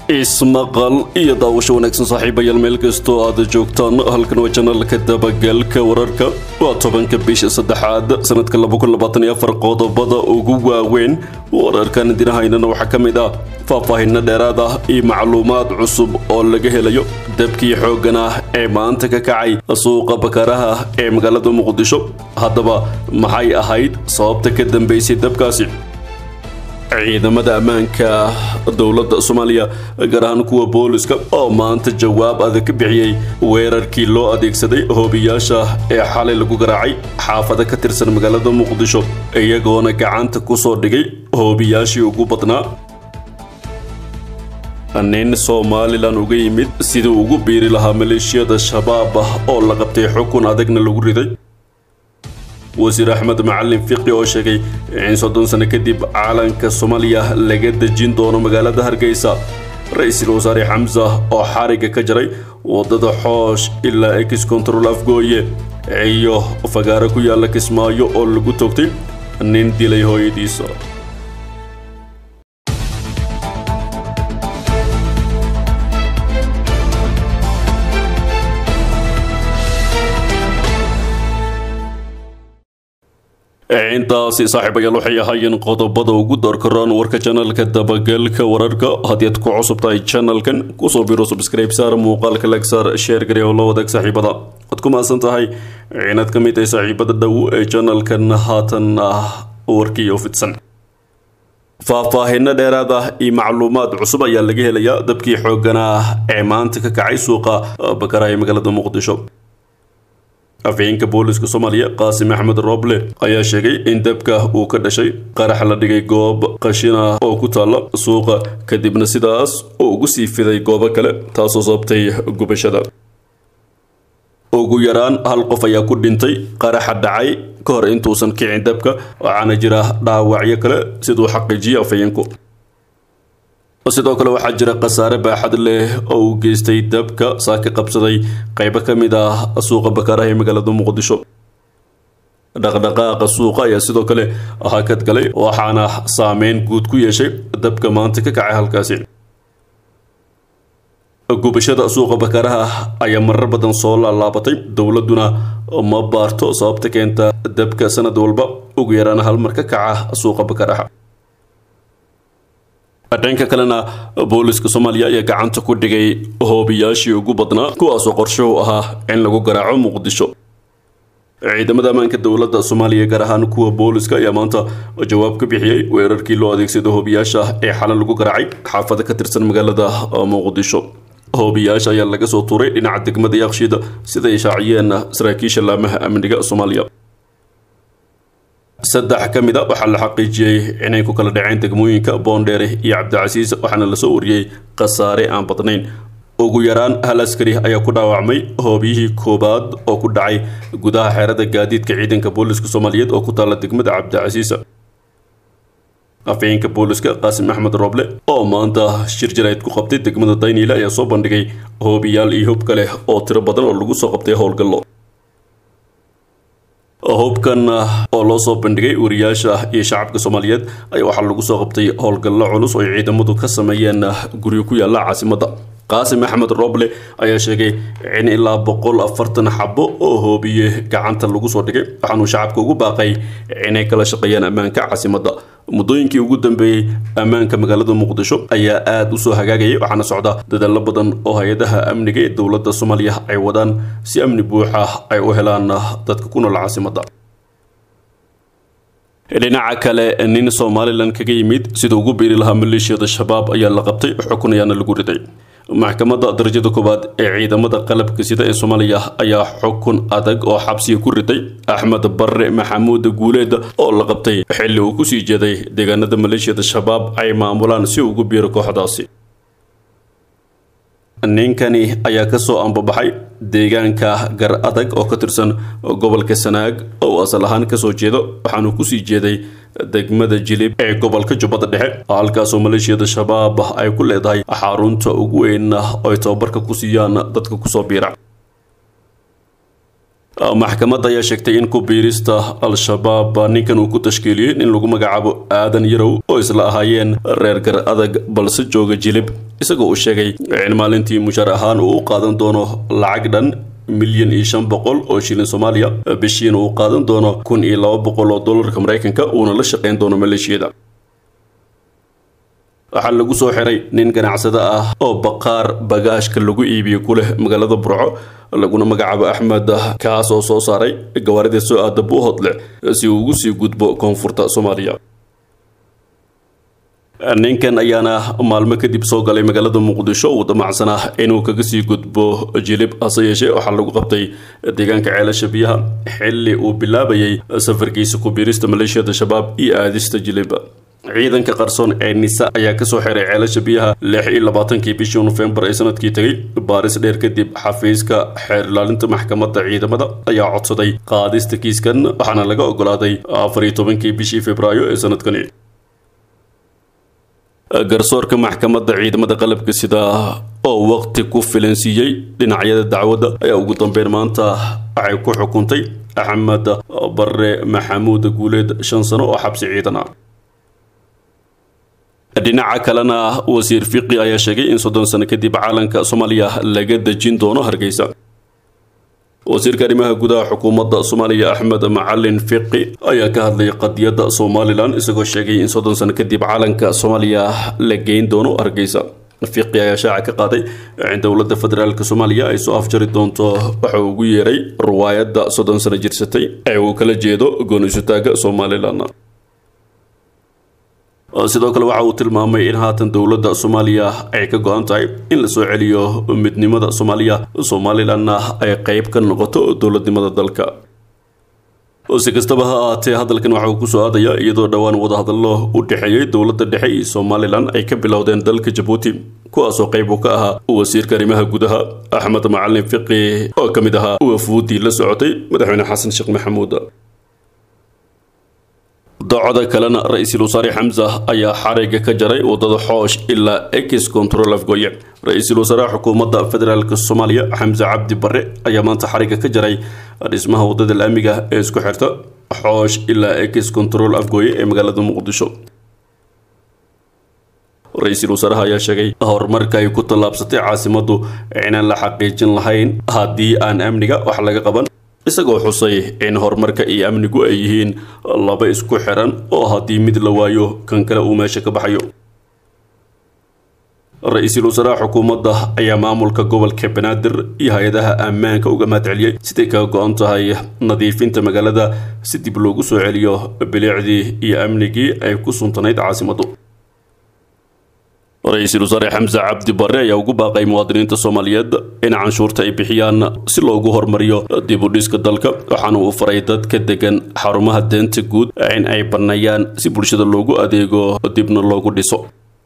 ismaqal iyo daawasho wanaagsan saaxiibayaal meel kastoo aad joogtaan halkan waa janalka dabagalka wararka waa tobanka bisha saddexaad sanadka qodobada ugu waaweyn wararkan dinahaynana waxaa ka mid ah faahfaahinno dheeraad ah iyo macluumaad cusub oo laga helayo dabkii xooggan ah ee maanta ka kacay suuqa bakaraha ee magaalada muqdisho haddaba maxay ahayd sababta ka dambeysay dabkaasi ciidamada ammaanka dowladda soomaaliya gaar ahaan kuwa booliska oo maanta jawaab adag ka bixiyey weerarkii loo adeegsaday hoobiyaasha ee xalay lagu garaacay xaafada ka tirsan magaalada muqdisho iyagoona gacanta ku soo dhigay hoobiyaashii ugu badnaa nin somalilan uga yimid sidii ugu biiri lahaa maleeshiyada shabaab ah oo la qabtay xukun adagna lagu riday wasiir axmed macalin fiqi oo sheegay in soddon sano kadib caalanka soomaaliya laga dejin doono magaalada hargeysa ra-iisul wasaare xamsa oo xariga ka jaray waddada xoosh ilaa ex control afgooye iyo fagaaro ku yaalla kismaayo oo lagu toogtay nin dilay hooyadiisa intaasi saaxiibayaal waxay ahaayeen qodobada ugu doorkaraan warka janalka dabagalka wararka haddii aad ku cusub tahay janalkan kusoo biro subscribe saar muuqaalka lag saar sheer gari oo la wadaag saaxiibada waad ku mahadsan tahay inaad ka mid tahay saaxiibada dhow ee janalkan haatan ah warkii oo fidsan faahfaahinno dheeraad ah iyo macluumaad cusub ayaa laga helayaa dabkii xooggan ah ee maanta ka kacay suuqa bakaraha ee magaalada muqdisho afhayeenka booliska soomaaliya qaasim axmed roble ayaa sheegay in dabka uu ka dhashay qarax la dhigay goob qashin ah oo ku taalla suuqa kadibna sidaas uu ugu sii fiday goobo kale taasoo sababtay gubashada ugu yaraan hal qof ayaa ku dhintay qaraxa dhacay ka hor intuusan kicin dabka waxaana jira dhaawacyo kale siduu xaqiijiyay afhayeenku sidoo kale waxaa jira khasaare baaxad leh oo uu geystay dabka saaka qabsaday qaybo ka mid ah suuqa bakaaraha ee magaalada muqdisho dhaqdhaqaaqa suuqa ayaa sidoo kale hakad galay waxaana saameyn guud ku yeeshay dabka maanta ka kacay halkaasi gubashada suuqa bakaaraha ayaa marar badan soo laalaabatay dowladuna ma baarto sababta keenta dabka sanad walba ugu yaraan hal mar ka kaca suuqa bakaaraha dhanka kalena booliska soomaaliya ayaa gacanta ku dhigay hoobiyaashii ugu badnaa kuwaasoo qorshuhu ahaa in lagu garaaco muqdisho ciidamada ammaanka dowladda soomaaliya gaar ahaan kuwa booliska ayaa maanta jawaab ka bixiyey weerarkii loo adeegsaday hoobiyaasha ee xalan lagu garaacay xaafada ka tirsan magaalada muqdisho hoobiyaasha ayaa laga soo tuuray dhinaca degmada yakshiida siday shaaciyeen saraakiisha laamaha amniga soomaaliya saddex ka mid a waxaa la xaqiijiyey inay ku kala dhaceen degmooyinka boondheere iyo cabdicasiis waxaana lasoo wariyey khasaare aan badnayn ugu yaraan hal askari ayaa ku dhaawacmay hoobiyihii koobaad oo ku dhacay gudaha xeerada gaadiidka ciidanka booliska soomaaliyeed oo ku taalla degmada cabdicasiisa afhayeenka booliska qaasim axmed roble oo maanta shir jarayd ku qabtay degmada dayniile ayaa soo bandhigay hoobiyaal iyo hub kale oo tiro badan oo lagu soo qabtay howlgallo hubkan oo loo soo bandhigay wariyaasha iyo shacabka soomaaliyeed ayaa waxaa lagu soo qabtay howlgallo culus oo ay ciidamadu ka sameeyeen guryo ku yaalla caasimadda qaasim axmed roble ayaa sheegay in ilaa boqol afartan xabo oo hoobiye gacanta lagu soo dhigay waxaanuu shacabka ugu baaqay inay kala shaqeeyaan ammaanka caasimadda muddooyinkii ugu dambeeyey ammaanka magaalada muqdisho ayaa aada u soo hagaagayay waxaana socda dadaallo badan oo hay-adaha amniga ee dowladda soomaaliya ay wadaan si amni buuxa ay u helaan dadka ku nool caasimadda dhinaca kale nin somalilan kaga yimid sida ugu biiri lahaa maleeshiyada shabaab ayaa la qabtay xukun ayaana lagu riday maxkamadda darajada koowaad ee ciidamada qalabka sida ee soomaaliya ayaa xukun adag oo xabsiga ku riday axmed barre maxamuud guuleed oo la qabtay xilli uu kusii jeeday deegaanada maleeshiyada shabaab ay maamulaan si ugu biiro kooxdaasi ninkani ayaa kasoo ambabaxay deegaanka gar adag oo ka tirsan gobolka sanaag oo asal ahaan kasoo jeedo waxaanu kusii jeeday degmada jilib ee gobolka jubbada dhexe halkaasoo maleeshiyada shabaab ay ku leedahay xarunta ugu weyn oo ay tababarka ku siiyaan dadka kusoo biira maxkamadda ayaa sheegtay in ku biirista al-shabaab ninkan uu ku tashkiiliyey in lagu magacaabo aadan yarow oo isla ahaayeen reer gar adag balse jooga jilib isagoo uu sheegay in maalintii mushaar ahaan uu u qaadan doono lacag dhan milyan iyo shan boqol oo shilin soomaaliya bishiina uu qaadan doono kun iyo laba boqol oo dollarka maraykanka uuna la shaqayn doono maleeshiyada waxaa lagu soo xiray nin ganacsada ah oo baqaar bagaashka lagu iibiyo ku leh magaalada burco laguna magacaabo axmed kaas oo soo saaray gawaarida soo aada buuhodle si uu ugu sii gudbo koonfurta soomaaliya ninkan ayaana maalmo kadib soo galay magaalada muqdisho uu damacsanaa inuu kaga sii gudbo jilib hase yeeshee waxaa lagu qabtay deegaanka ceelasha biyaha xilli uu bilaabayay safarkiisa ku biirista maleeshiyada shabaab iyo aadista jilib ciidanka qarsoon ee nisa ayaa kasoo xiray ceelasha biyaha lix iyo labaatankii bishii nofembar ee sanadkii tegay baaris dheer kadib xafiiska xeer ilaalinta maxkamadda ciidamada ayaa codsaday qaadista kiiskan waxaana laga ogolaaday afar iyo tobankii bishii februaayo ee sanadkani garsoorka maxkamadda ciidamada qalabka sida oo waqti ku filan siiyey dhinacyada dacwadda ayaa ugu dambeyn maanta waxay ku xukuntay axmed bare maxamuud guuleed shan sano oo xabsi ciidan ah dhinaca kalena wasiir fiqi ayaa sheegay in soddon sano kadib caalanka soomaaliya laga dejin doono hargeysa wasiirka arrimaha gudaha xukuumadda soomaaliya axmed macalin fiqi ayaa ka hadlayay qadiyadda somalilan isagoo sheegay in soddon sano kadib caalanka soomaaliya la geyn doono hargeysa fiqi ayaa shaaca ka qaaday in dowladda federaalk soomaaliya ay soo afjari doonto waxa uu ugu yeeray riwaayadda soddon sano jirsatay ee uu kala jeedo goonisutaaga somalilan sidoo kale waxa uu tilmaamay in haatan dowladda soomaaliya ay ka go-an tahay in la soo celiyo midnimada soomaaliya somalilanna ay qeyb ka noqoto dowladnimada dalka si kastaba ha ahaatee hadalkan waxa uu kusoo aadaya iyadoo dhowaan wadahadallo u dhexeeyey dowladda dhexe iyo somalilan ay ka bilowdeen dalka jabuuti kuwaasoo qayb uu ka ahaa wasiirka arrimaha gudaha axmed macalin fiqi oo ka mid ahaa wafuudii la socotay madaxweyne xasan sheekh maxamuud dacda kalena ra-iisul wasaare xamsa ayaa xariga ka jaray wadada xoosh ilaa ex control afgoye ra-iisul wasaaraha xukuumadda federaalk soomaaliya xamse cabdi bare ayaa maanta xariga ka jaray dhismaha wadada laamiga ee isku xirta xoosh ilaa ex control afgoye ee magaalada muqdisho ra-iisul wasaaraha ayaa sheegay horumarka ay ku tallaabsatay caasimaddu inaan la xaqiijin lahayn haddii aan amniga wax laga qaban isagoo xusay in horumarka iyo amnigu ay yihiin laba isku xiran oo haddii mid la waayo kan kale uu meesha ka baxayo ra-iisul wasaaraha xukuumadda ayaa maamulka gobolka banaadir iyo hay-adaha ammaanka uga mahadceliyey siday kaga go-an tahay nadiifinta magaalada si dib loogu soo celiyo bilicdii iyo amnigii ay ku suntanayd caasimaddu ra-iisul wasaare xamse cabdi bare ayaa ugu baaqay muwaadiniinta soomaaliyeed in canshuurta ay bixiyaan si loogu hormariyo dib u dhiska dalka waxaana uu faray dadka degan xarumaha deenta guud in ay banneeyaan si bulshada loogu adeego dibna loogu dhiso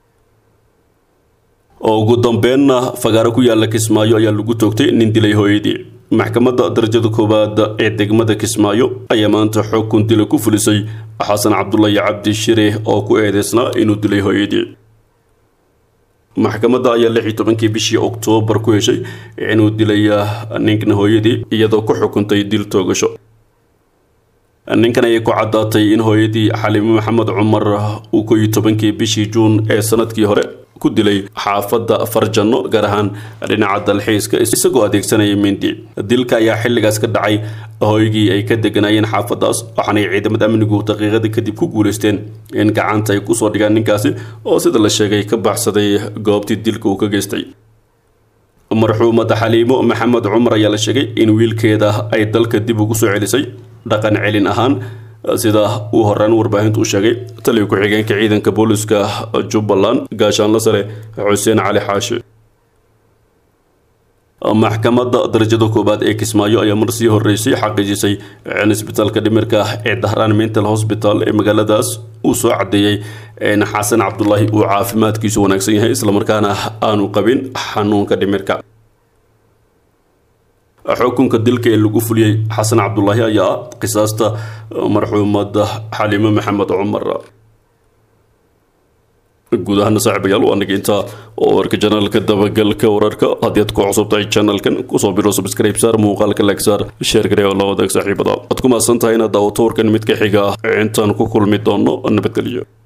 oo ugu dambeenna fagaaro ku yaala kismaayo ayaa lagu toogtay nin dilay hooyadii maxkamadda darajada koowaad ee degmada kismaayo ayaa maanta xukun dila ku fulisay xasan cabdulahi cabdi shire oo ku eedeysnaa inuu dilay hooyadii maxkamadda ayaa lix iyo tobankii bishii oktoobar ku heshay inuu dilay ninkan hooyadii iyadoo ku xukuntay dil toogasho ninkan ayay ku caddaatay in hooyadii xaliimo maxamed cumar uu ko iyo tobankii bishii juun ee sanadkii hore ku dilay xaafadda farjanno gaar ahaan dhinaca dalxiiska isagoo adeegsanaya mindi dilka ayaa xilligaas ka dhacay hooygii ay ka deganaayeen xaafaddaas waxaanay ciidamada amnigu daqiiqada kadib ku guulaysteen in gacanta ay kusoo dhigaan ninkaasi oo sida la sheegay ka baxsaday goobtii dilka uu ka geystay marxuumada xaliimo maxamed cumar ayaa la sheegay in wiilkeeda ay dalka dib ugu soo celisay dhaqan celin ahaan sida uu horaan warbaahintu u sheegay taliya ku-xigeenka ciidanka booliska jubbaland gaashaanla sare xuseen cali xaashi maxkamadda darajada koowaad ee kismaayo ayaa mar sii horeysay xaqiijisay in isbitaalka dhimirka ee dahraan mental hospital ee magaaladaas uu soo cadeeyey in xasan cabdulaahi uu caafimaadkiisu wanaagsan yahay islamarkaana aanu qabin xanuunka dhimirka xukunka dilka ee lagu fuliyey xasan cabdulaahi ayaa ah qisaasta marxuumada xaliimo maxamed cumar guud ahaana saaxiibayaal waa aniga intaa oo warka janaalka dabagalka wararka haddii aad ku cusub tahay janalkan kusoo biro subscribe saar muuqaalka like saar share garee oo la wadaag saaxiibada aad ku mahadsan tahay inaad daawato warkan mid ka xiga ah intaan ku kulmi doono nabadgelyo